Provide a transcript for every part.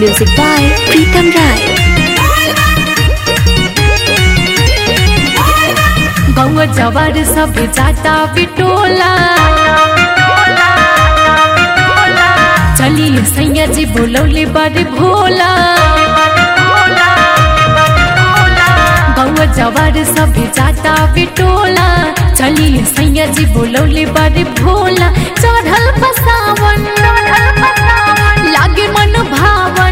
Music by Pritam Rai. गौवा जवार सब जाता बिटोला चलिए सैया जी बोलौले बड़े भोला गौवा जवार सब जाता बिटोला चलिए सैया जी बोलौले बड़े भोला चढ़ल बसावन लागे मन भावन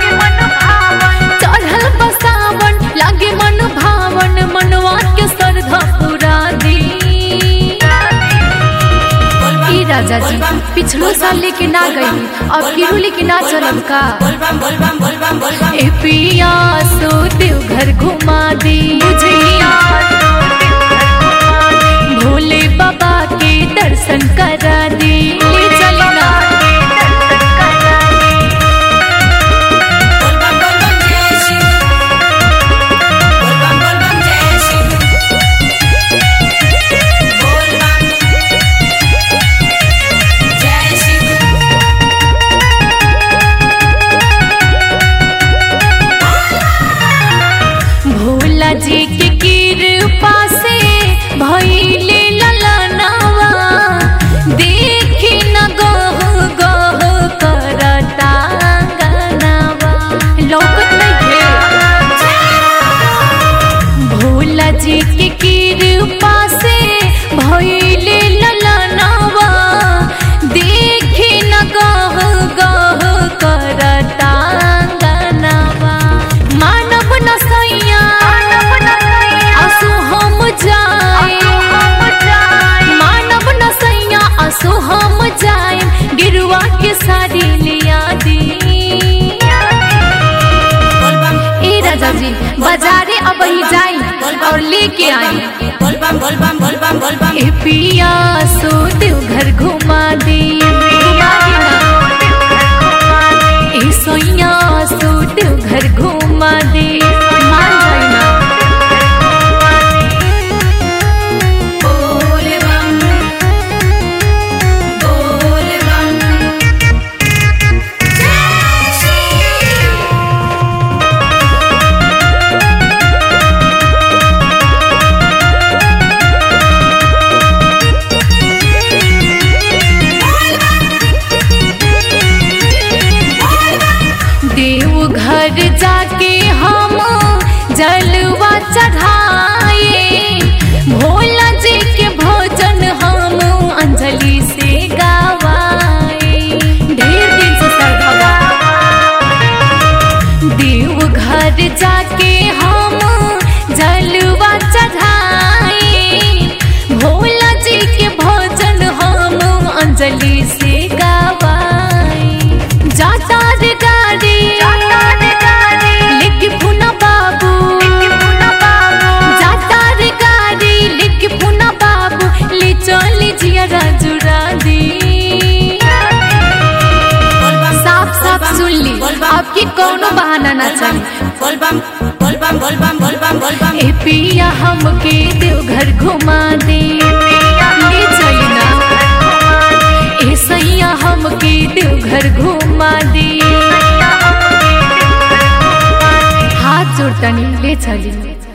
चढ़ल बसावन लागे मन भावन मनवा के श्रद्धा पूरा दी ई राजा जी पिछलो साल लेके ना गई अब किरू लेके ना चलब का ए पिया सो देव घर घुमा दी बुझिया भोले बाबा के दर्शन करा दी ले चली ना भोला जी के कृपा से भइले ललनावा देखी न गह गह करता गनावा लौकत नहीं भोला जी के कृपा से भइले ललनावा देखी न गह गह करता गनावा मानव न सैया असु हम जाए मानव न सैया असु हम जाए गिरुआ के साड़ी लिया दी ए राजा जी बाजारे अब ही जाई और लेके आई ए पिया सो देव घर घुमा दी घुमा दी ना। ए सोइया सो देव घर घुमा दी मान जाई ना देव घर जाके हम जलवा चढ़ाए भोला जी के भोजन हम अंजलि से गावाए ढेर दिन से सरधवा देव घर जाके हम जलवा चढ़ाए भोला जी के भोजन हम अंजलि से गावाए जाता रे गाड़ी लिख पुना बाबू जाता रे गाड़ी लिख पुना बाबू ले चली जिया राजुरा दी साफ साफ सुन ली आपकी कोनो बहाना ना चाहिए ए पिया हमके देवघर घुमा दे ले चली ना ए सैया हमके देवघर घुमा दे हाथ जोड़तनी ले चली